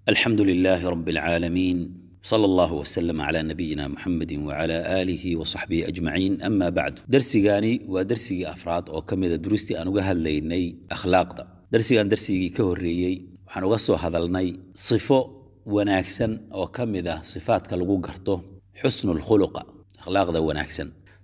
الحمد لله رب العالمين صلى الله وسلم على نبينا محمد وعلى آله وصحبه أجمعين أما بعد درسيغاني ودرسيغي أفراد أو كميدا دروستي أنوغا هالليني أخلاق دا درسيغان درسيغي كهوريي waxaan uga soo hadalnay sifo wanaagsan oo ka mid ah sifaadka lagu garto xusnul khuluqa akhlaaqda wanaagsan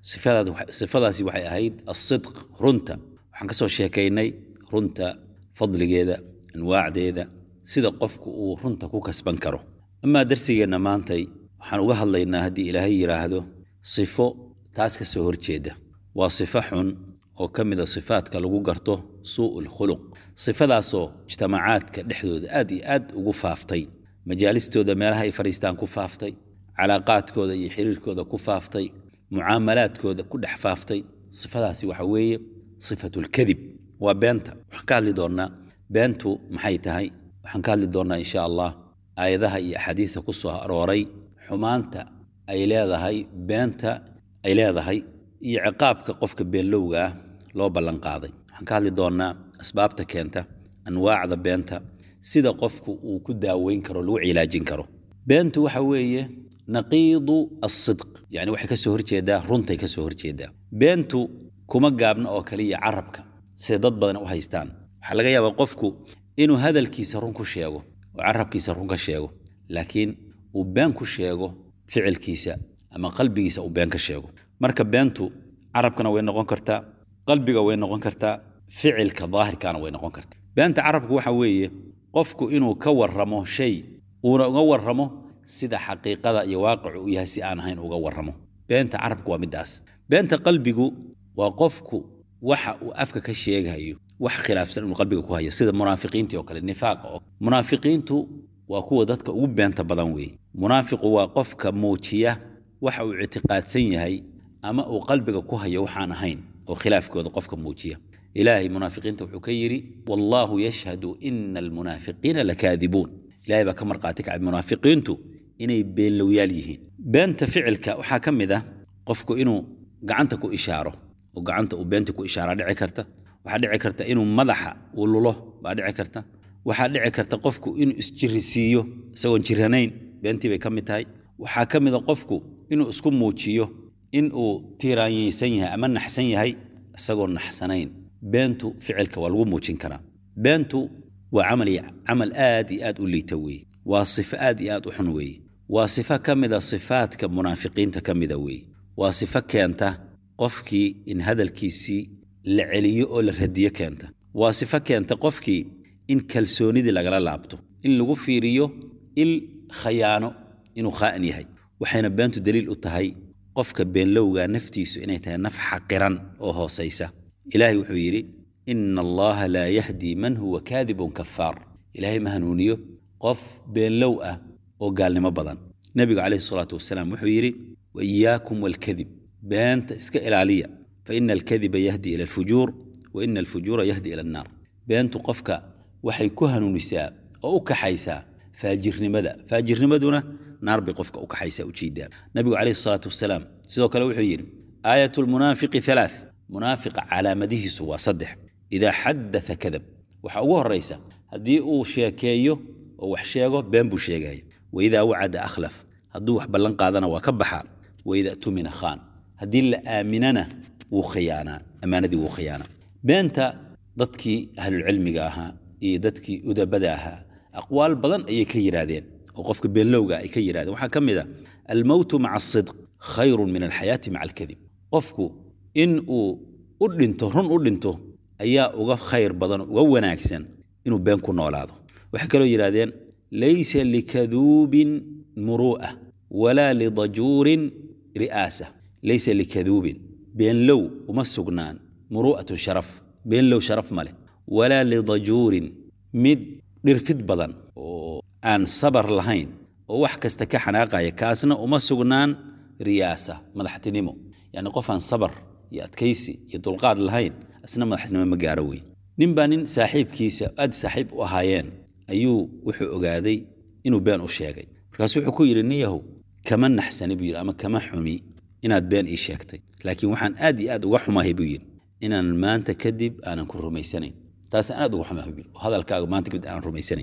sifadaasi waxay ahayd asidq runta waxaan kasoo sheekaynay runta fadligeeda anwaacdeeda sida qofku uu runta ku kasban karo amaa darsigeenna maantay waxaan uga hadlaynaa haddii ilaahay yidhaahdo sifo taas ka soo horjeeda waa sifo xun oo ka mida sifaadka lagu garto suu'u lkhuluq sifadaasoo mujtamacaadka dhexdooda aad iyo aad ugu faaftay majaalistooda meelaha ay fadhiistaan ku faaftay calaaqaadkooda iyo xiriirkooda ku faaftay mucaamalaadkooda ku dhex faaftay sifadaasi waxa weeye sifatulkadib waa beenta waxaan ka hadli doonnaa beentu maxay tahay waxaan ka hadli doonnaa insha allah aayadaha iyo axaadiista ku soo arooray xumaanta ay leedahay beenta ay leedahay iyo ciqaabka qofka beenlowga ah loo ballanqaaday waxaan ka hadli doonnaa asbaabta keenta anwaacda beenta sida qofku uu ku daaweyn karo lagu cilaajin karo beentu waxa weeye naqiidu asidq yani waxay ka soo horjeedaa runtay ka soo horjeedaa beentu kuma gaabna oo kaliya carabka sida dad badan u haystaan waxaa laga yaabaa qofku inuu hadalkiisa run ku sheego oo carabkiisa run ka sheego laakiin uu been ku sheego ficilkiisa ama qalbigiisa uu been ka sheego marka beentu carabkana way noqon kartaa qalbiga way noqon kartaa ficilka daahirkana way noqon kartaa beenta carabku waxa weeye qofku inuu ka warramo shay uuna uga warramo sida xaqiiqada iyo waaqicu u yahay si aan ahayn uga warramo beenta carabku waa midaas beenta qalbigu waa qofku waxa uu afka ka sheegayo wax khilaafsan inuu qalbiga ku hayo sida munaafiqiintii oo kale nifaaqa oo munaafiqiintu waa kuwa dadka ugu beenta badan weeye munaafiqu waa qofka muujiya waxa uu ictiqaadsan yahay ama uu qalbiga ku hayo waxaan ahayn oo khilaafkooda qofka muujiya ilaahay munaafiqiinta wuxuu ka yidhi wallaahu yashhadu ina almunaafiqiina lakaadibuun ilahay baa ka marqaati kacay munaafiqiintu inay beenlowyaal yihiin beenta ficilka waxaa ka mid ah qofku inuu gacanta ku ishaaro oo gacanta uu beenta ku ishaaraa dhici karta waxaa dhici karta inuu madaxa uu lulo baa dhici karta waxaa dhici karta qofku inuu isjirisiiyo isagoon jiranayn beentii bay ka mid tahay waxaa ka mida qofku inuu isku muujiyo in uu tiiraanyaysan yahay ama naxsan yahay isagoo naxsanayn beentu ficilka waa lagu muujin karaa beentu waa camal camal aad iyo aad u liita weeye waa sifo aad iyo aad u xun weeye waa sifo ka mida sifaadka munaafiqiinta ka mida weeye waa sifo keenta qofkii in hadalkiisii la celiyo oo la radiyo keenta waa sifo keenta qofkii in kalsoonidii lagala laabto in lagu fiiriyo il khayaano inuu khaa'in yahay waxayna beentu daliil u tahay qofka beenlowga naftiisu inay tahay naf xaqiran oo hoosaysa ilaahay wuxuu yidhi ina allaha laa yahdii man huwa kaadibun kafaar ilaahay ma hanuuniyo qof beenlow ah oo gaalnimo badan nebigu calayhi salaatu wasalaam wuxuu yidhi wa iyaakum walkadib beenta iska ilaaliya fa ina alkadiba yahdi ila alfujuur wa ina alfujuura yahdi ila annaar beentu qofka waxay ku hanuunisaa oo u kaxaysaa faajirnimada faajirnimaduna naar bay qofka u kaxaysaa ujeedaa nabigu calayhi salaatu wasalaam sidoo kale wuxuu yidhi aayat lmunaafiqi halaath munaafiqa calaamadihiisu waa saddex idaa xadaa kadab waxa ugu horaysa haddii uu sheekeeyo oo wax sheego been buu sheegaya waidaa wacada akhlaf hadduu wax ballan qaadana waa ka baxaa waida tumina khaan haddii la aaminana wuu khiyaanaa ammaanadii wuu khiyaanaa beenta dadkii ahlulcilmiga ahaa iyo dadkii udabada ahaa aqwaal badan ayay ka yidhaahdeen oo qofka beenlowga ay ka yidhahdeen waxaa ka mid a almowtu maca asidq khayrun min alxayaati maca alkadib qofku in uu u dhinto run u dhinto ayaa uga khayr badan uga wanaagsan inuu been ku noolaado waxay kaloo yidhahdeen laysa likaduubin muru'a walaa lidajuurin ri'aasa laysa likaduubin beenlow uma sugnaan muru'atu sharaf beenlow sharaf ma leh walaa lidajuurin mid dhirfid badan oo aan sabar lahayn oo wax kasta ka xanaaqaya kaasna uma sugnaan riyaasa madaxtinimo yacni qof aan sabar iyo adkaysi iyo dulqaad lahayn asna madaxtinimo ma gaaro weyn nin baa nin saaxiibkiisa aad saaxiib u ahaayeen ayuu wuxuu ogaaday inuu been u sheegay markaasu wuxuu ku yidhi niyahow kama naxsani buu yidhi ama kama xumi inaad been ii sheegtay laakiin waxaan aad iyo aad uga xumahay buu yidhi inaan maanta kadib aanan ku rumaysanayn taasaan aad uga xumahay buu yidhi oo hadalkaaga maanta kadib aanan rumaysanayn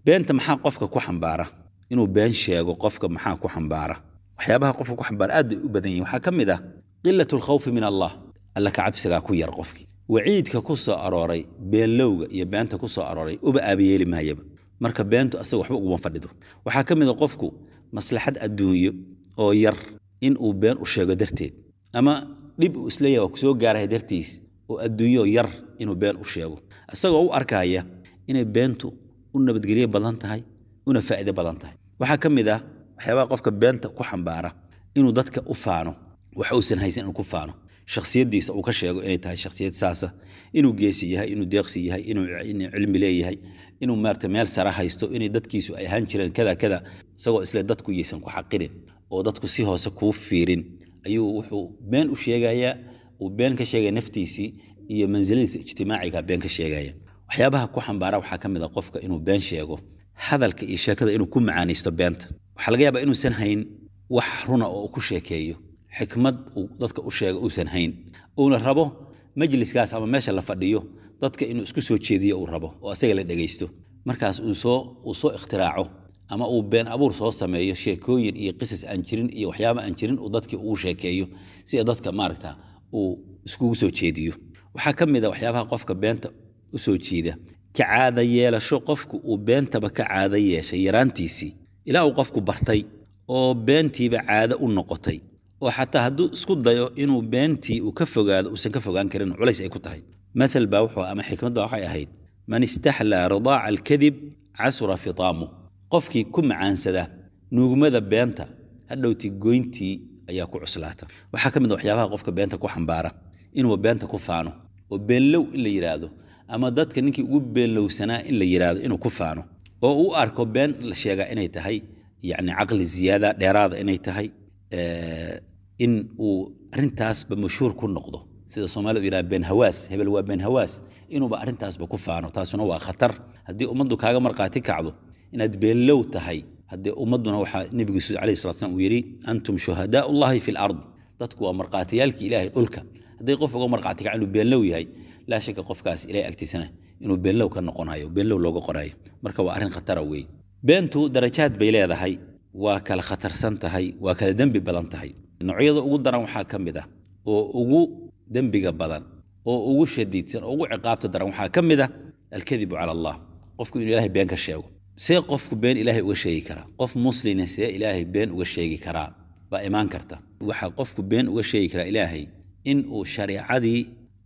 beenta maxaa qofka ku xambaara inuu been sheego qofka maxaa ku xambaara waxyaabaha qofka ku xambaara aad bay u badan yihin waxaa ka mid ah qilatu alkhawfi min allah alla ka cabsigaa ku yar qofkii waciidka ku soo arooray beenlowga iyo beenta ku soo arooray uba aabayeeli maayaba marka beentu asaga waxba uguma fadhido waxaa ka mid a qofku maslaxad adduunyo oo yar in uu been u sheego darteed ama dhib uu isleeyahay waa kusoo gaaraya dartiis oo adduunyo yar inuu been u sheego isagoo u arkaya inay beentu u nabadgelyo badan tahay una faa'iido badan tahay waxaa ka mid ah waxyaabaha qofka beenta ku xambaara inuu dadka u faano wax uusan haysan inuu ku faano shakhsiyaddiisa uu ka sheego inay tahay shakhsiyad saasa inuu geesi yahay inuu deeqsi yahay inuu cilmi leeyahay inuu maarata meel sara haysto inay dadkiisu ay ahaan jireen kada kada isagoo isle dadku yaysan ku xaqirin oo dadku si hoose kuu fiirin ayuu wuxuu been u sheegayaa uu been ka sheegaya naftiisii iyo mansiladiisa ijtimaaciga been ka sheegaya waxyaabaha ku xambaara waxaa ka mid a qofka inuu been sheego hadalka iyo sheekada inuu ku macaanaysto beenta waxaa laga yaabaa inuusan hayn wax runa oo uu ku sheekeeyo xikmad uu dadka u sheego uusan hayn uuna rabo majliskaas ama meesha la fadhiyo dadka inuu isku soo jeediyo uu rabo oo asaga la dhegaysto markaas uu soo uu soo ikhtiraaco ama uu been abuur soo sameeyo sheekooyin iyo qisas aan jirin iyo waxyaaba aan jirin uu dadkii ugu sheekeeyo si dadka maaragta uu iskugu soo jeediyo waxaa ka mid a waxyaabaha qofka beenta u soo jiida ka caada yeelasho qofku uu beentaba ka caada yeeshay yaraantiisii ilaa uu qofku bartay oo beentiiba caado u noqotay oo xataa hadduu isku dayo inuu beentii uu ka fogaado uusan ka fogaan karin culays ay ku tahay maal baa wuxuu ama xikmadda waxay ahayd man istaxlaa ridaaca alkadib casura fitaamu qofkii ku macaansada nuugmada beenta hadhowtii goyntii ayaa ku cuslaata waxaa ka mid a waxyaabaha qofka beenta ku xambaara inuu beenta ku faano oo beenlow in la yidhaahdo ama dadka ninkii ugu beenlowsanaa in la yidhaahdo inuu ku faano oo uu arko been la sheegaa inay tahay yacni caqli ziyaada dheeraada inay tahay in uu arrintaasba mashhuur ku noqdo sida soomaalida yidhaha been hawaas hebel waa been hawaas inuuba arrintaasba ku faano taasuna waa khatar haddii ummaddu kaaga markhaati kacdo inaad beenlow tahay haddee ummadduna waxaa nebigu s alayh salat slam uu yidhi antum shuhadaau llahi fi lard dadku waa markhaatiyaalkii ilaahay dhulka hadday qof uga markhaati kaca inuu beenlow yahay laa shaka qofkaas ilahay agtiisana inuu beenlow ka noqonayo beenlow looga qorayo marka waa arrin khatara weeye beentu darajaad bay leedahay waa kala khatarsan tahay waa kala dembi badan tahay noocyada ugu daran waxaa ka mid ah oo ugu dembiga badan oo ugu shadiidsan oo ugu ciqaabta daran waxaa ka mid ah alkadibu cala allah qofku inuu ilahay been ka sheego see qofku been ilaahay uga sheegi karaa qof muslina see ilaahay been uga sheegi karaa baa imaan karta waxaa qofku been uga sheegi karaa ilaahay in uu shariicadii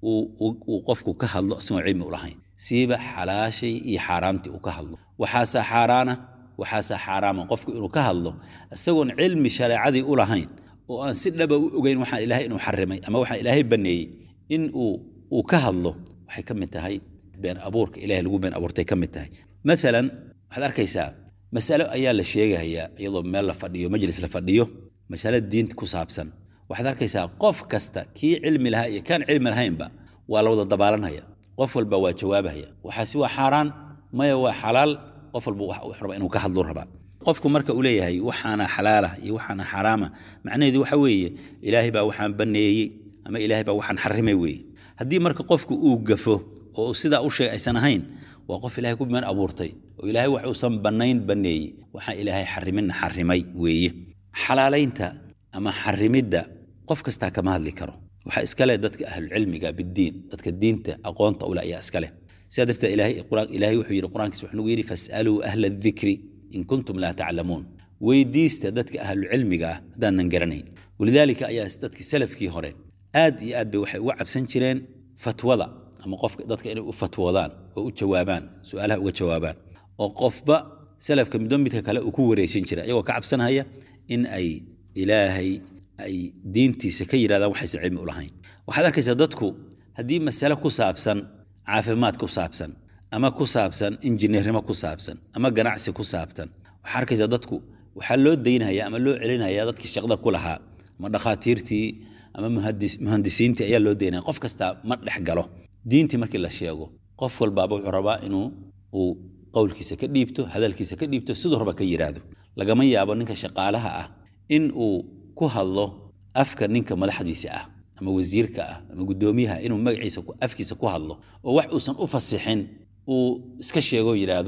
uu qofku ka hadlo isagoo cilmi u lahayn siiba xalaashay iyo xaaraamtii uu ka hadlo waxaasaa xaaraana waxaasaa xaaraama qofku inuu ka hadlo isagoon cilmi shareecadii u lahayn oo aan si dhaba u ogeyn waxaan ilaahay inuu xarimay ama waxaan ilaahay banneeyey in uu uu ka hadlo waxay ka mid tahay been abuurka ilahay lagu been abuurtay ka mid tahay maalan waxaad arkaysaa masalo ayaa la sheegayaa iyadoo meel la fadhiyo majlis la fadhiyo masalo diinta ku saabsan waxaad arkaysaa qof kasta kii cilmi lahaa iyo kaan cilmi lahaynba waa la wada dabaalanhaya qof walba waa jawaabahaya waxaasi waa xaaraan maya waa xalaal qof walba wax raba inuu ka hadlu rabaa qofku marka uu leeyahay waxaana xalaala iyo waxaana xaraama macnaheedu waxa weeye ilaahay baa waxaan banneeyey ama ilaahay baa waxaan xarimay weeye haddii marka qofku uu gafo oo sidaa u sheegay aysan ahayn waa qof ilahay ku been abuurtay oo ilaahay wax uusan bannayn banneeyey waxaan ilaahay xariminna xarimay weeye xalaalaynta ama xarimidda qof kastaa kama hadli karo waxaa iskale dadka ahlucilmiga bidiin dadka diinta aqoonta ule ayaa iskale sidaa darteed ilaahay wuxuu yidhi qur-aankiis wuxuu nagu yidhi fas'aluu ahla adikri in kuntum laa taclamuun weydiista dadka ahlucilmiga ah haddaanan garanayn walidaalika ayaa dadkii salafkii hore aad iyo aad bay waxay uga cabsan jireen fatwada ama qofka dadka inay u fatwoodaan oo u jawaabaan su-aalaha uga jawaabaan oo qofba salafka midba midka kale uu ku wareejin jira iyagoo ka cabsanhaya in ay ilaahay ay diintiisa ka yidhahdaan waxaysan cilmi u lahayn waxaad arkaysaa dadku haddii masale ku saabsan caafimaad ku saabsan ama ku saabsan injineernimo ku saabsan ama ganacsi ku saabsan waxaa arkaysaa dadku waxaa loo daynaya ama loo celinaya dadkii shaqda ku lahaa ama dhakhaatiirtii ama muhandisiintii ayaa loo daynaya qof kastaa ma dhex galo diintii markii la sheego qof walbaaba wuxuu rabaa inuu uu qowlkiisa ka dhiibto hadalkiisa ka dhiibto siduu raba ka yidhaahdo lagama yaabo ninka shaqaalaha ah in uu ku hadlo afka ninka madaxdiisa ah ama wasiirka ah ama guddoomiyaha inuu magaciisa afkiisa ku hadlo oo wax uusan u fasixin uu iska sheego yidhaahdo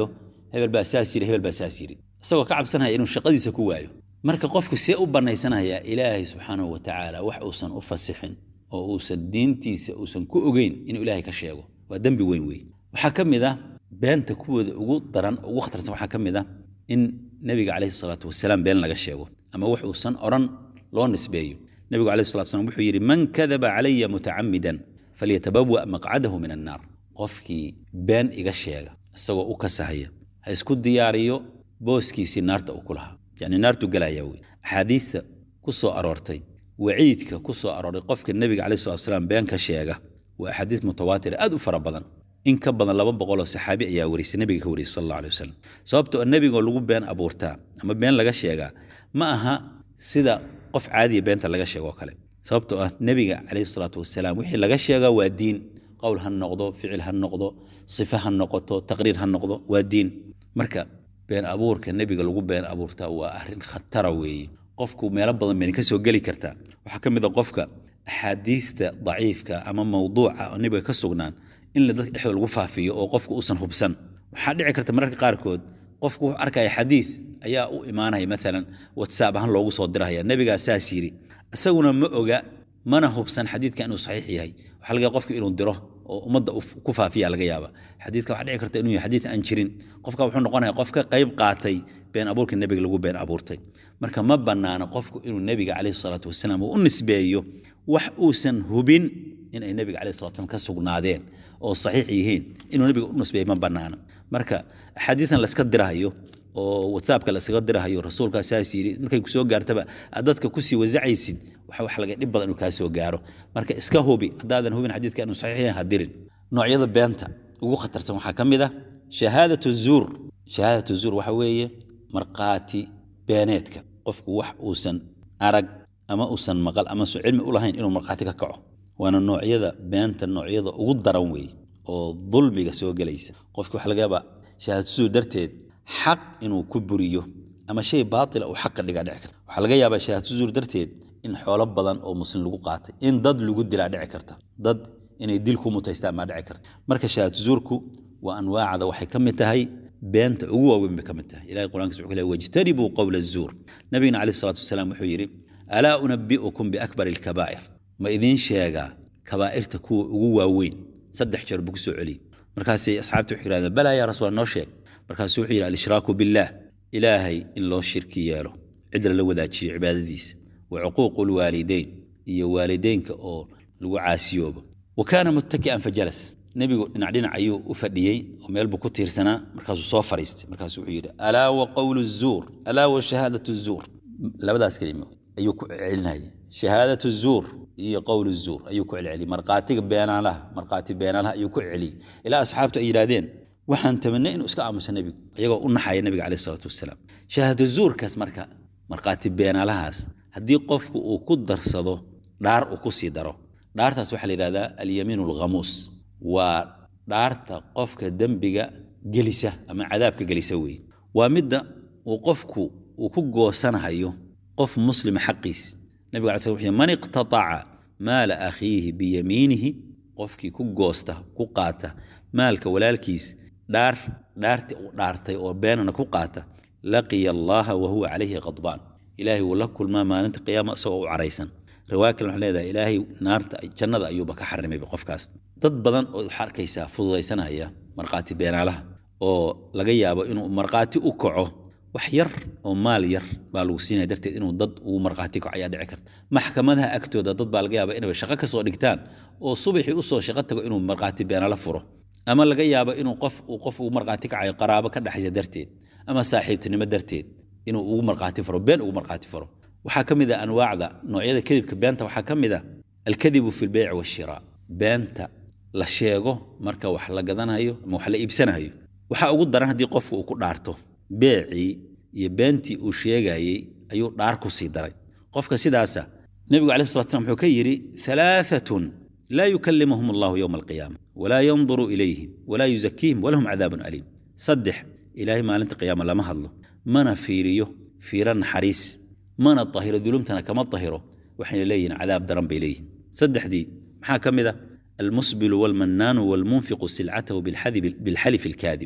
hebel baa saas yiri hebel baa saas yiri isagoo ka cabsanaya inuu shaqadiisa ku waayo marka qofku see u bannaysanayaa ilaahay subxaanahu wa tacaala wax uusan u fasixin oo uusan diintiisa uusan ku ogeyn inuu ilaahay ka sheego waa dembi weyn wey waxaa ka mid ah beenta kuwooda ugu daran ugu khatarsan waxaa ka mid ah in nebiga calayhi salaatu wasalaam been laga sheego ama wax uusan odhan loo nisbeeyo nebigu calayhi salatu wasalaam wuxuu yidhi man kadaba calaya mutacamidan falyatabawa maqcadahu min annaar qofkii been iga sheega isagoo u kasahaya ha isku diyaariyo booskiisii naarta uu ku lahaa yacni naartu gelaya wey axaadiidta ku soo aroortay waciidka ku soo arooray qofka nebiga calayhi salatu wasalaam been ka sheega waa axaadiis mutawaatir aad u fara badan in ka badan laba boqoloo saxaabi ayaa warisay nebiga ka wariyay sal alla alay wasalam sababtoo nebigoo lagu been abuurtaa ama been laga sheegaa ma aha sida qof caadiya beenta laga sheegoo kale sababtoo ah nebiga calayhi salaatu wasalaam wixii laga sheegaa waa diin qowl ha noqdo ficil ha noqdo sife ha noqoto taqriir ha noqdo waa diin marka been abuurka nebiga lagu been abuurtaa waa arrin khatara weeye qofku meelo badan bayna ka soo geli kartaa waxaa ka mid a qofka axaadiidta daciifka ama mawduuca oo nebiga ka sugnaan in la dadka dhexdooda lagu faafiyo oo qofku uusan hubsan waxaa dhici karta mararka qaarkood qofku wuxuu arkaya xadiid ayaa u imaanaya maalan whatsapp ahaan loogu soo dirahaya nebigaa saas yidhi isaguna ma oga mana hubsan xadiidka inuu saxiix yahay waxaa laga qofku inuu diro oo ummadda ku faafiya laga yaaba xadiidka waxaa dhici karta inuu yahay xadiid aan jirin qofka wuxuu noqonaya qof ka qayb qaatay been abuurka nebiga lagu been abuurtay marka ma bannaana qofku inuu nebiga calayhi salaatu wasalaam uu u nisbeeyo wax uusan hubin inay nebiga calayhi salatu wasalaam ka sugnaadeen oo saxiix yihiin inuu nebiga u nisbeeyo ma bannaana marka axaadiidan layska dirahayo oo whatsappka layskaga dirahayo rasuulkaa saas yidhi markay kusoo gaartaba aad dadka kusii wasacaysid waxa wax laga dhib badan inuu kaa soo gaaro marka iska hubi haddaadan hubin xadiidka inuu saxiix yahay ha dirin noocyada beenta ugu khatarsan waxaa ka mid ah shahaadatu zuur shahaadatu zuur waxa weeye markhaati beeneedka qofku wax uusan arag ama uusan maqal ama usan cilmi u lahayn inuu markhaati ka kaco waana noocyada beenta noocyada ugu daran weeye oo dulmiga soo gelaysa qofki waxa laga yaabaa shahaadatu zuur darteed xaq inuu ku buriyo ama shay baatila uu xaq ka dhigaa dhici karta waxaa laga yaabaa shahaadatu zuur darteed in xoolo badan oo muslim lagu qaatay in dad lagu dilaa dhici karta dad inay dil ku mutaystaan baa dhici karta marka shahaadatu zuurku waa anwaacda waxay ka mid tahay beenta ugu waaweyn bay ka mid tahay ilahay qur'aankiisa wuxuu leeyahay wajtanibuu qowla azuur nabigina calayhi salaatu wasalaam wuxuu yidhi alaa unabbi'ukum biakbari alkabaa'ir ma idiin sheegaa kabaa'irta kuwa ugu waaweyn saddex jeer buu ku soo celiyey markaasay asxaabtii wuxuu yidhahdeen balaa yaa rasuul noo sheeg markaasuu wuxuu yidhi alishraaku billaah ilaahay in loo shirki yeelo cid lala wadaajiyo cibaadadiisa wa cuquuqu lwaalideyn iyo waalideynka oo lagu caasiyoobo wa kaana muttaki'an fajalas nebigu dhinac dhinac ayuu u fadhiyey oo meel buu ku tiirsanaa markaasuu soo fariistay markaasuu wuxuu yidhi alaa wa qowlu zuur alaa wa shahaadatu zuur labadaas kelimo ayuu ku celinaya shahaadatu zuur iyo qowlu zuur ayuu ku celceliyey markhaatiga beenaalaha markhaati beenaalaha ayuu ku celceliyey ilaa asxaabtu ay yidhaahdeen waxaan tamanay inuu iska aamuso nebigu iyagoo u naxaya nebiga caleyhi salaatu wasalaam shahaadatu zuurkaas marka markhaati beenaalahaas haddii qofku uu ku darsado dhaar uu ku sii daro dhaartaas waxaa la yidhahdaa alyamiinu alghamuus waa dhaarta qofka dembiga gelisa ama cadaabka gelisa weeye waa midda uu qofku uu ku goosanahayo qof muslima xaqiis nabiga alay sl wuxuu man iqtataca maala akhiihi biyamiinihi qofkii ku goosta ku qaata maalka walaalkiis dhaar dhaartii uu dhaartay oo beenana ku qaata laqiya allaha wa huwa calayhi qadbaan ilaahay wuu la kulmaa maalinta qiyaama isagoo u caraysan riwaaya kale waxay leedahay ilaahay naarta jannada ayuuba ka xarimayba qofkaas dad badan oo waxaa arkaysaa fududaysanaya markhaati beenaalaha oo laga yaabo inuu markhaati u kaco wax yar oo maal yar baa lagu siinaya darteed inuu dad uu markhaati kaco ayaa dhici karta maxkamadaha agtooda dad baa laga yaaba inay shaqo ka soo dhigtaan oo subaxii usoo shaqo tago inuu markhaati beenaala furo ama laga yaabo inuu qof uu qof ugu markhaati kacayo qaraabo ka dhexaysa darteed ama saaxiibtinimo darteed inuu ugu markhaati furo been ugu markhaati furo waxaa ka mid a anwaacda noocyada kadibka beenta waxaa ka mid a alkadibu fi lbeyc washiraa beenta la sheego marka wax la gadanayo ama wax la iibsanayo waxaa ugu daran haddii qofku uu ku dhaarto beecii iyo beentii uu sheegayey ayuu dhaar ku sii daray qofka sidaasa nebigu alai slat slam wuxuu ka yidhi alaaatun laa yukallimuhum allahu yowma alqiyaama walaa yanduru ilayhim walaa yuzakiihim walahum cadaabun aliim saddex ilaahay maalinta qiyaama lama hadlo mana fiiriyo fiiro naxariis mana tahiro dulumtana kama tahiro waxayna leeyihin cadaab daran bay leeyihin saddexdii maxaa ka mid a almusbilu walmannaanu walmunfiqu silcatahu bilxalifi alkaadib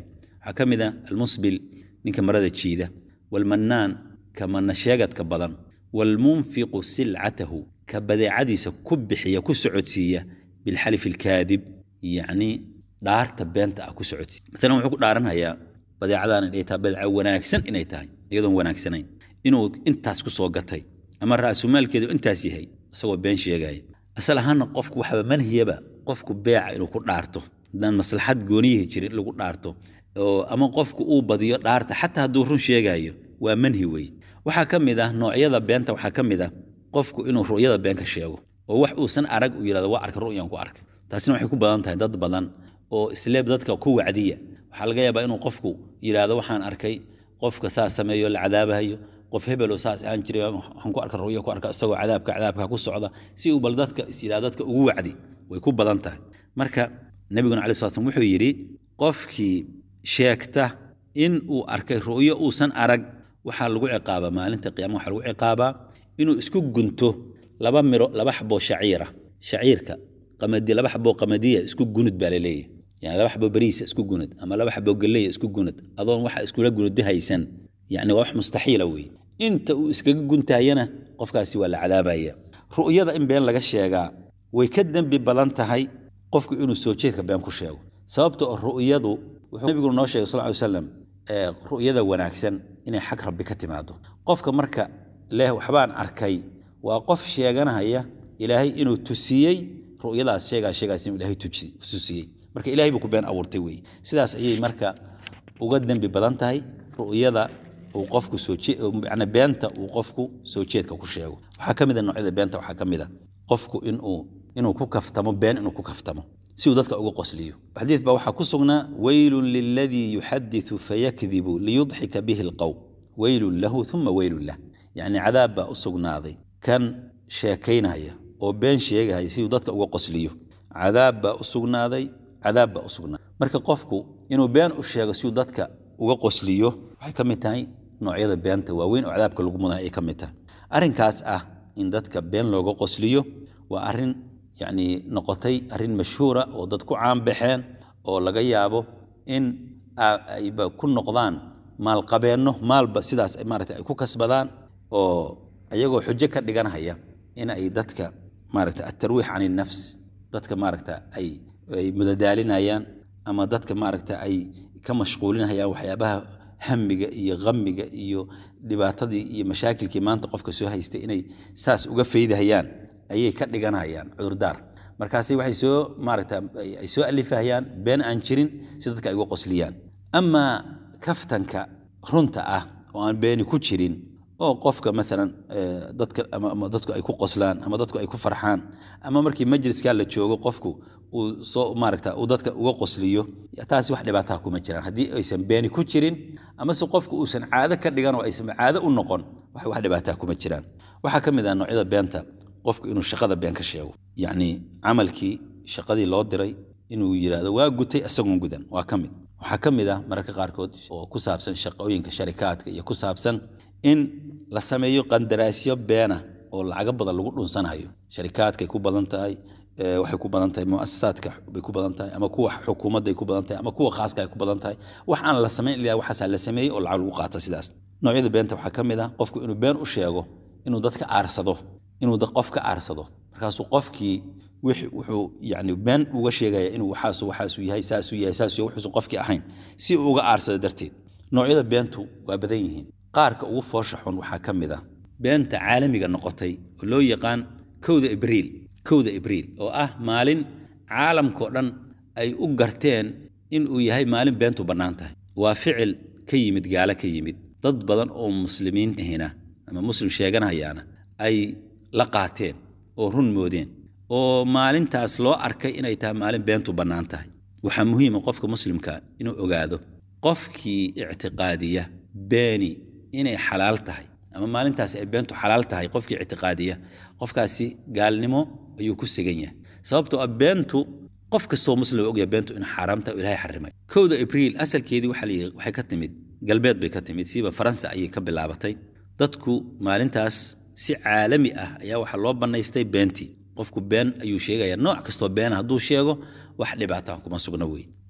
waxaa ka mid a almusbil ninka marada jiida waalmannaan ka manna sheegadka badan waalmunfiqu silcatahu ka badeecadiisa ku bixiya ku socodsiiya bilxalif alkaadib yacni dhaarta beenta ah ku socodsiiya maalan wuxuu ku dhaaranhayaa badeecadan inay tahay badeeca wanaagsan inay tahay iyadoon wanaagsanayn inuu intaas ku soo gatay ama ra'sumaalkeedu intaas yahay isagoo been sheegaya asal ahaanna qofku waxaba manhiyaba qofku beeca inuu ku dhaarto haddaan maslaxad gooniyihi jirin in lagu dhaarto oo ama qofku uu badiyo dhaarta xataa hadduu run sheegaayo waa manhi wey waxaa ka mid ah noocyada beenta waxaa ka mid ah qofku inuu ru'yada been ka sheego oo wax uusan arag uu yidhahdo waa arka ru'yan ku arkay taasina waxay ku badan tahay dad badan oo isleeb dadka ku wacdiya waxaa laga yaabaa inuu qofku yidhaahdo waxaan arkay qofka saas sameeyo la cadaabahayo qof hebeloo saas aan jiray waxaan ku arka ru'ya ku arka isagoo cadaabka cadaabka ku socda si uu bal dadka is yidhahdo dadka ugu wacdi way ku badan tahay marka nebiguna calayi slat slam wuxuu yidhi qofkii sheegta in uu arkay ru'yo uusan arag waxaa lagu ciqaabaa maalinta qiyaama waxaa lagu ciqaabaa inuu isku gunto laba miro laba xaboo shaciira shaciirka qamadi laba xaboo qamadiya isku gunud baa laleeyahy yani laba xaboo beriisa isku gunud ama laba xaboo galeya isku gunud adoon waxa iskula gunudi haysan yani waa wax mustaxiila weeye inta uu iskaga guntayana qofkaasi waa la cadaabaya ru'yada in been laga sheegaa way ka dembi badan tahay qofku inuu soo jeedka been ku sheego sababta oo ru'yadu wuxuu nabigu noo sheegay sal ly wasalam ru'yada wanaagsan inay xag rabbi ka timaado qofka marka leh waxbaan arkay waa qof sheeganahaya ilaahay inuu tusiyey ru'yadaas sheegaa sheegaas inuu ilaahay tusiyey marka ilahay buu ku been abuurtay weeye sidaas ayay marka uga dembi badan tahay ru'yada uu qofku soo yani beenta uu qofku soo jeedka ku sheego waxaa ka mid a noocyada beenta waxaa ka mid a qofku inuu inuu ku kaftamo been inuu ku kaftamo si uu dadka uga qosliyo xadiid baa waxaa ku sugnaa weylun liladii yuxadiثu fayakdibu liyudxika bihi اlqowm weylun lahu uma weylun lah yacni cadaab baa u sugnaaday kan sheekaynaya oo been sheegahaya si uu dadka uga qosliyo cadaab baa u sugnaaday cadaab baa u sugnaaday marka qofku inuu been u sheego si uu dadka uga qosliyo waxay ka mid tahay noocyada beenta waaweyn oo cadaabka lagu mudan ay ka mid tahay arrinkaas ah in dadka been looga qosliyo waa arrin yacni noqotay arrin mashhuura oo dad ku caanbaxeen oo laga yaabo in ayba ku noqdaan maalqabeenno maalba sidaas maarata ay ku kasbadaan oo ayagoo xujo ka dhiganhaya in ay dadka maarata atarwiix can innafs dadka maaragta ay ay mudadaalinayaan ama dadka maaragta ay ka mashquulinayaan waxyaabaha hamiga iyo hamiga iyo dhibaatadii iyo mashaakilkii maanta qofka soo haystay inay saas uga faydahayaan ayay ka dhiganayaan cudurdaar markaasi waxay soo maaragta ay soo alifahayaan been aan jirin si dadka ay uga qosliyaan amaa kaftanka runta ah oo aan beeni ku jirin oo qofka maalan dadka ama dadku ay ku qoslaan ama dadku ay ku farxaan ama markii majliskaa la joogo qofku uu soo maaragta uu dadka uga qosliyo taasi wax dhibaataa kuma jiraan haddii aysan beeni ku jirin amase qofku uusan caado ka dhigan oo aysan caado u noqon wax wax dhibaataa kuma jiraan waxaa ka mid ah noocyada beenta qofku inuu shaqada been ka sheego yacni camalkii shaqadii loo diray inuu yidhaahdo waa gutay isagoon gudan waa ka mid waxaa ka mid ah mararka qaarkood oo ku saabsan shaqooyinka sharikaadka iyo ku saabsan in la sameeyo qandaraasyo beena oo lacago badan lagu dhunsanayo sharikaadkay ku badan tahay waxay ku badan tahay muasasaadka bay ku badan tahay ama kuwa xukuumadday ku badan tahay ama kuwa khaaska ay ku badan tahay wax aan la samayn ilaa waxaasaa la sameeyey oo lacag lagu qaato sidaas noocyada beenta waxaa ka mid ah qofku inuu been u sheego inuu dadka aarsado inuu qof ka aarsado markaasuu qofkii wuxuu yani been uga sheegaya inuu waxaasu waxaasu yahay saasuu yahay saasuu yahay wuxuusan qofkii ahayn si uu uga aarsado darteed noocyada beentu waa badan yihiin qaarka ugu foosha xun waxaa ka mid ah beenta caalamiga noqotay oo loo yaqaan kowda ibriil kowda ibriil oo ah maalin caalamkao dhan ay u garteen inuu yahay maalin beentu bannaan tahay waa ficil ka yimid gaalo ka yimid dad badan oo muslimiin ahina ama muslim sheeganahayaana ay la qaateen oo run moodeen oo maalintaas loo arkay inay tahay maalin beentu bannaan tahay waxaa muhiima qofka muslimka inuu ogaado qofkii ictiqaadiya beeni inay xalaal tahay ama maalintaas ay beentu xalaal tahay qofkii ictiqaadiya qofkaasi gaalnimo ayuu ku segan yahay sababtoo ah beentu qof kastoo muslim ogyahay beentu in xaaraam tahay oo ilaahay xarimay kowda abriil asalkeedii waxaa layidhi waxay ka timid galbeed bay ka timid siiba faransa ayay ka bilaabatay dadku maalintaas si caalami ah ayaa waxaa loo bannaystay beentii qofku been ayuu sheegaya nooc kastoo beena hadduu sheego wax dhibaataan kuma sugna wey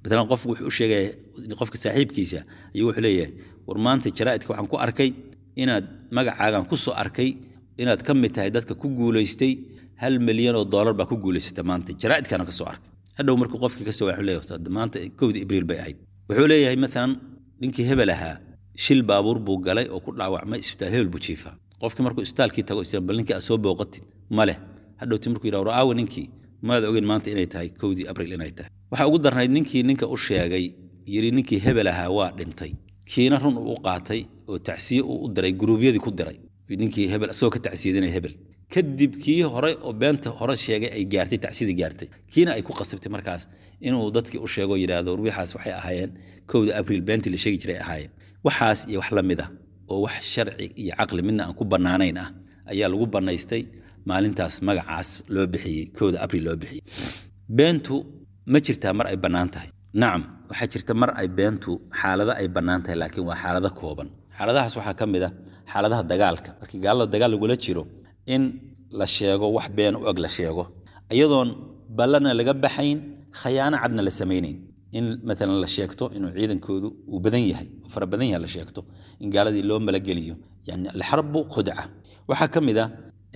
maalan qofku wuxuu u sheegaya qofka saaxiibkiisa ayuu wuxuu leeyahay war maanta jaraa'idka waxaan ku arkay inaad magacaagan ku soo arkay inaad ka mid tahay dadka ku guulaystay hal milyan oo doolar baa ku guulaysata maanta jaraa'idkana ka soo arkay hadhow markuu qofkii ka soo wuxuu leeyahay maanta kowdii ibriil bay ahayd wuxuu leeyahay maalan ninkii hebel ahaa shil baabuur buu galay oo ku dhaawacmay isbitaal hebel buu jiifaa qofkii markuu isbitaalkii tago isla bal ninkii aad soo booqatid ma leh hadhowti markuu yidhaha war aawe ninkii maada ogeyn maanta inay tahay kowdii abriil inay tahay waxaa ugu darnayd ninkii ninka u sheegay yidhi ninkii hebel ahaa waa dhintay kiina run uu u qaatay oo tacsiye uu u diray guruubyadii ku diray ninkii hebel isagoo ka tacsiyadinaya hebel kadib kii hore oo beenta hore sheegay ay gaartay tacsiyadii gaartay kiina ay ku qasabtay markaas inuu dadkii u sheego yidhaahdo ruuxaas waxay ahaayeen kowda abriil beentii la sheegi jiray ahaayeen waxaas iyo wax la mid ah oo wax sharci iyo caqli midna aan ku bannaanayn ah ayaa lagu bannaystay maalintaas magacaas loo bixiyey kowda abriil loo bixiyey beentu ma jirtaa mar ay bannaan tahay nacam waxaa jirta mar ay beentu xaalado ay bannaan tahay laakiin waa xaalado kooban xaaladahaas waxaa ka mid ah xaaladaha dagaalka markii gaalada dagaal lagula jiro in la sheego wax been u eg la sheego iyadoon ballana laga baxayn khayaano cadna la samaynayn in maalan la sheegto inuu ciidankoodu uu badan yahay uu fara badan yahay la sheegto in gaaladii loo malageliyo yani alxarbu khudca waxaa ka mid ah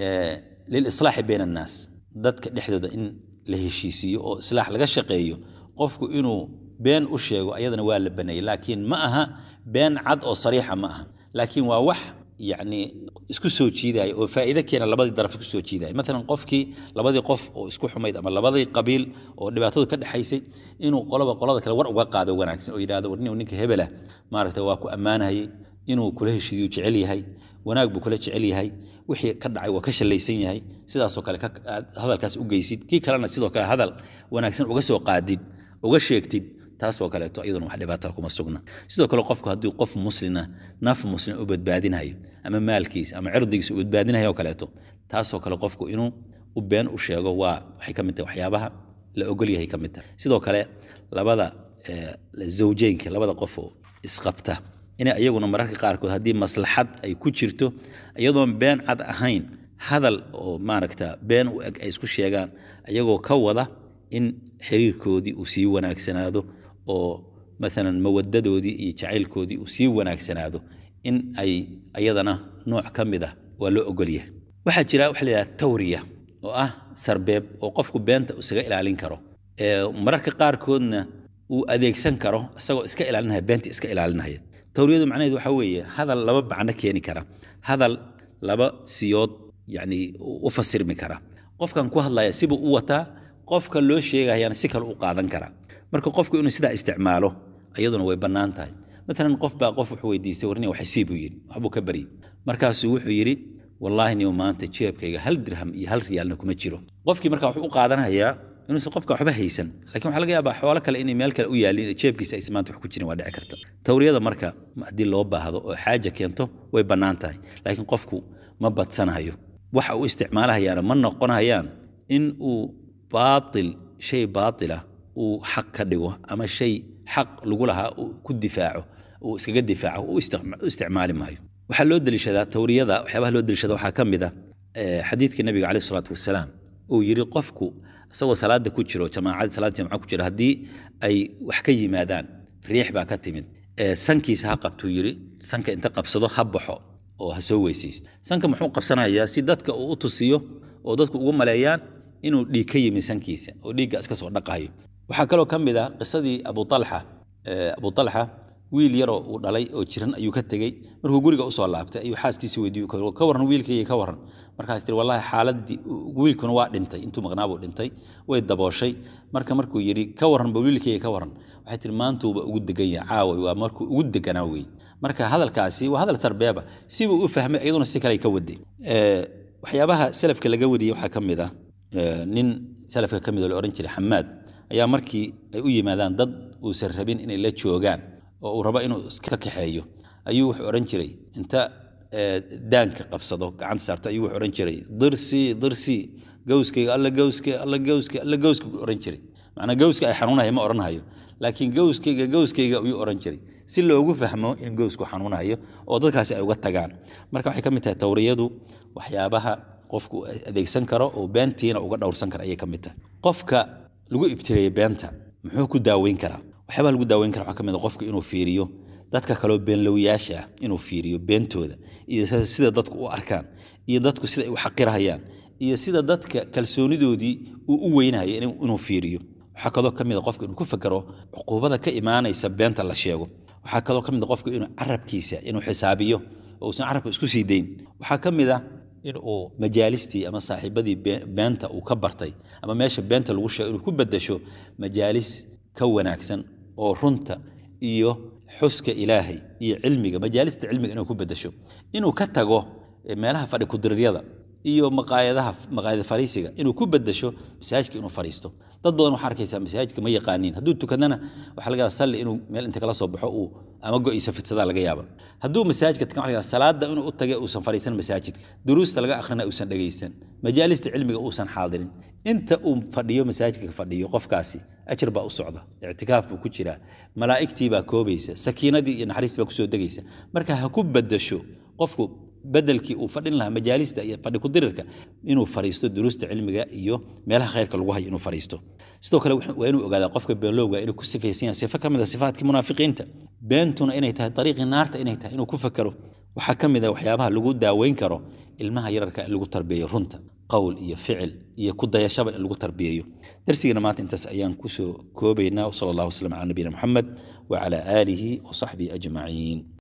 lilislaaxi bayna annaas dadka dhexdooda in la heshiisiiyo oo islaax laga shaqeeyo qofku inuu been u sheego ayadana waa la baneeyey laakiin ma aha been cad oo sariixa ma aha laakiin waa wax yacni isku soo jiidaya oo faa'iido keena labadii daraf isku soo jiidaya maalan qofkii labadii qof oo isku xumayd ama labadii qabiil oo dhibaatadu ka dhexaysay inuu qoloba qolada kale war uga qaado wanaagsan oo yidhahdo war ninka hebelah maaragta waa ku ammaanayay inuu kula heshiidiyu jecel yahay wanaag buu kula jecel yahay wixii ka dhacay waa ka shallaysan yahay sidaasoo kale hadalkaas u geysid kii kalena sidoo kale hadal wanaagsan uga soo qaadid uga sheegtid taasoo kaleeto iyaduna wax dhibaata kuma sugna sidoo kale qofku haddii qof muslina naf muslim u badbaadinayo ama maalkiisa ama cirdigiisa u badbaadinayo oo kaleeto taasoo kale qofku inuu u been u sheego waa waxay ka mid tahay waxyaabaha la ogol yahay ka mid tahay sidoo kale labada zawjeynka labada qof oo isqabta inay iyaguna mararka qaarkood haddii maslaxad ay ku jirto iyadoon been cad ahayn hadal oo maaragta been u eg ay isku sheegaan iyagoo ka wada in xiriirkoodii uu sii wanaagsanaado oo maalan mawadadoodii iyo jacaylkoodii uu sii wanaagsanaado in ay ayadana nooc ka mid ah waa loo ogolyahay waxaa jira waxa la yidhaha tawriya oo ah sarbeeb oo qofku beenta isaga ilaalin karo mararka qaarkoodna uu adeegsan karo isagoo iska ilaalinaya beenta iska ilaalinaya tawriyadu macnaheedu waxa weeye hadal laba macno keeni kara hadal laba siyood yacni u fasirmi kara qofkan ku hadlaya sibuu u wataa qofka loo sheegayana si kale u qaadan kara marka qofku inuu sidaa isticmaalo iyaduna way bannaan tahay maalan qof baa qof wuxuu weydiistay warni waxay sii buu yidhi waxbuu ka baryey markaasuu wuxuu yidhi wallaahi niyo maanta jeebkayga hal dirham iyo hal riyaalna kuma jiro qofkii markaa wuxuu u qaadanayaa inuusan qofka waxba haysan lakin waxaa laga yaabaa xoolo kale inay meel kale u yaalin jeebkiisa aysan maanta wax ku jirin waa dhici karta tawriyada marka haddii loo baahdo oo xaaja keento way bannaan tahay laakiin qofku ma badsanayo waxa uu isticmaalahayaana ma noqonayaan in uu baatil shay baatila uu xaq ka dhigo ama shay xaq lagu lahaa uu ku difaaco uu iskaga difaaco u isticmaali maayo waxaa loo deliishadaa tawriyada waxyaabaha loo deliishada waxaa ka mid ah xadiidkii nabiga caleyh isalaatu wasalaam uu yidhi qofku isagoo salaada ku jiro jamaacadii salaada jamca ku jiro haddii ay wax ka yimaadaan riix baa ka timid sankiisa ha qabtuu yidhi sanka inta qabsado ha baxo oo ha soo weysaysto sanka muxuu qabsanayaa si dadka uu u tusiyo oo dadku ugu maleeyaan inuu dhiig ka yimi sankiisa oo dhiigga iska soo dhaqayo waxaa kaloo ka mid ah qisadii abu alxa abu alxa wiil yaroo uu dhalay oo jiran ayuu ka tegey markuu guriga usoo laabtay ayuu xaaskiisi weydiiy ka warran wiilkayga ka warran markaas tii wallahi xaaladii wiilkuna waa dhintay intuu maqnaabuu dhintay way dabooshay marka markuu yidhi ka warranba wiilkayga ka warran waxay tihi maantuuba ugu degan yahay caawa waa markuu ugu deganaa wey marka hadalkaasi waa hadal sarbeeba sibuu u fahmay iyaduna si kale ka waday waxyaabaha salafka laga wariyey waxaa ka mid ah nin salafka ka mid oo la odhan jiray xamaad ayaa markii ay u yimaadaan dad uusan rabin inay la joogaan oo uu rabo inuu iska kaxeeyo ayuu wuxuu odhan jiray inta daanka qabsado gacanta saarto ayuu wuxuu odhan jiray dirsi dirsi gowskayga alla gowske alla gowske alla gowska buu odhan jiray macnaa gowska ay xanuunayo ma odhanayo laakiin gowskayga gowskayga ayuu odhan jiray si loogu fahmo in gowsku xanuunayo oo dadkaasi ay uga tagaan marka waxay ka mid tahay tawriyadu waxyaabaha qofku adeegsan karo oo beentiina uga dhowrsan kara ayay ka mid tahay qofka lagu ibtireeyey beenta muxuu ku daaweyn karaa waxyaabaa lagu daaweyn kara waxaa ka mid a qofku inuu fiiriyo dadka kaloo beenlowyaasha ah inuu fiiriyo beentooda iyo sida dadku u arkaan iyo dadku sida ay u xaqirahayaan iyo sida dadka kalsoonidoodii uu u weynayo inuu fiiriyo waxaa kaloo ka mid a qofka inuu ku fakero cuquubada ka imaanaysa beenta la sheego waxaa kaloo ka mid a qofka inuu carabkiisa inuu xisaabiyo oo uusan carabka isku sii dayn waxaa ka mid ah in uu majaalistii ama saaxiibadii beenta uu ka bartay ama meesha beenta lagu sheego inuu ku bedasho majaalis ka wanaagsan oo runta iyo xuska ilaahay iyo cilmiga majaalista cilmiga inuu ku bedasho inuu ka tago meelaha fadhi kudiriryada iyo maqaayadaha maqaayada fariisiga inuu ku bedasho masaajidka inuu fariisto dad badan waxaa arkaysaa masaajidka ma yaqaaniin hadduu tukadana waxaa laga yaaba salli inuu meel inta kala soo baxo uu ama go'iisa fidsadaa laga yaaba hadduu masaajidka tagan waxaa laga yaaba salaada inuu u tage uusan fariisan masaajidka duruusta laga akhrina uusan dhegaysan majaalista cilmiga uusan xaadirin inta uu fadhiyo masaajidka fadhiyo qofkaasi ajir baa u socda ictikaaf buu ku jiraa malaa'igtii baa koobaysa sakiinadii iyo naxariistii baa kusoo degaysa marka ha ku bedasho qofku bedelkii uu fadhin lahaa majaalista iyo fadhi kudirirka inuu fariisto duruusta cilmiga iyo meelaha khayrka lagu hayo inuu fariisto sidoo kale waa inuu ogaadaa qofka beenlowga inuu ku sifaysan yahay sifo ka mid a sifaatkii munaafiqiinta beentuna inay tahay dariiqii naarta inay tahay inuu ku fakero waxaa ka mid a waxyaabaha lagu daaweyn karo ilmaha yararka in lagu tarbiyeeyo runta qowl iyo ficil iyo ku dayashaba in lagu tarbiyeeyo darsigana maanta intaas ayaan kusoo koobaynaa wsala allah wasalam cala nabiyina moxamed wacala aalihi wasaxbihi ajmaciin